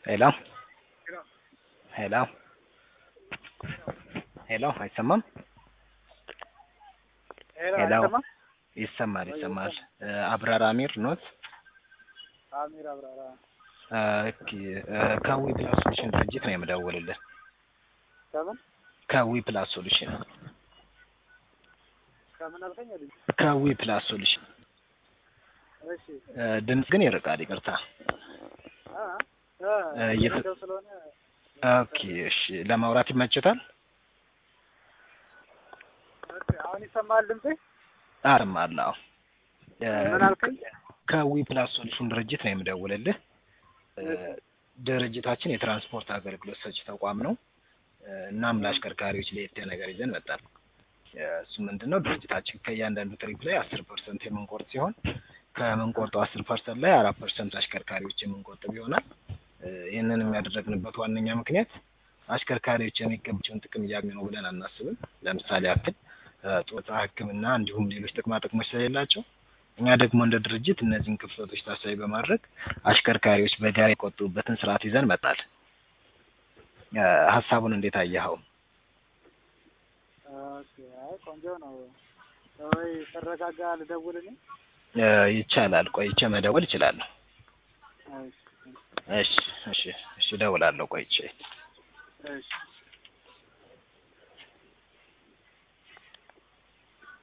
ሄሎ ሄሎ ሄሎ አይሰማም? ሄሎ ሄሎ አይሰማም? ይሰማል ይሰማል። አብራር አሚር ኖት? አሚር አብራራ ኦኬ ከዊ ፕላስ ሶሉሽን ድርጅት ነው የምደውልልህ። ከምን ከዊ ፕላስ ሶሉሽን ከምን አልከኝ ልጅ? ከዊ ፕላስ ሶሉሽን እሺ ድምፅ ግን ይርቃል። ይቅርታ። አ እ አ የት- እየተው ስለሆነ ኦኬ እሺ፣ ለማውራት ይመችታል? ኦኬ፣ አሁን ይሰማል ድምጼ? አርማለሁ። ምን አልከኝ? ከዊ ፕላስ ሶሉሽን ድርጅት ነው የምደውልልህ። እ ድርጅታችን የትራንስፖርት አገልግሎት ሰጪ ተቋም ነው። እ እናም ለአሽከርካሪዎች ለየት ያለ ነገር ይዘን መጣን። እ እሱ ምንድን ነው ድርጅታችን ከእያንዳንዱ ትሪፕ ላይ አስር ፐርሰንት የምንቆርጥ ሲሆን ከምንቆርጠው አስር ፐርሰንት ላይ አራት ፐርሰንት አሽከርካሪዎች የምንቆጥብ ይሆናል። እ ይህንን የሚያደረግንበት ዋነኛ ምክንያት አሽከርካሪዎች የሚገባቸውን ጥቅም እያገኙ ነው ብለን አናስብም። ለምሳሌ ያክል እ ጡረታ፣ ሕክምና እንዲሁም ሌሎች ጥቅማ ጥቅሞች ስለሌላቸው እኛ ደግሞ እንደ ድርጅት እነዚህን ክፍተቶች ታሳቢ በማድረግ አሽከርካሪዎች በጋራ የቆጠቡበትን ስርዓት ይዘን መጣል። እ ሀሳቡን እንዴት አየኸው? ኦኬ፣ አይ ቆንጆ ነው። ወይ ተረጋጋ ልደውልልኝ? እ ይቻላል። ቆይቼ መደወል እችላለሁ። እሺ እሺ እሺ እሺ፣ እደውላለሁ ቆይቼ። እሺ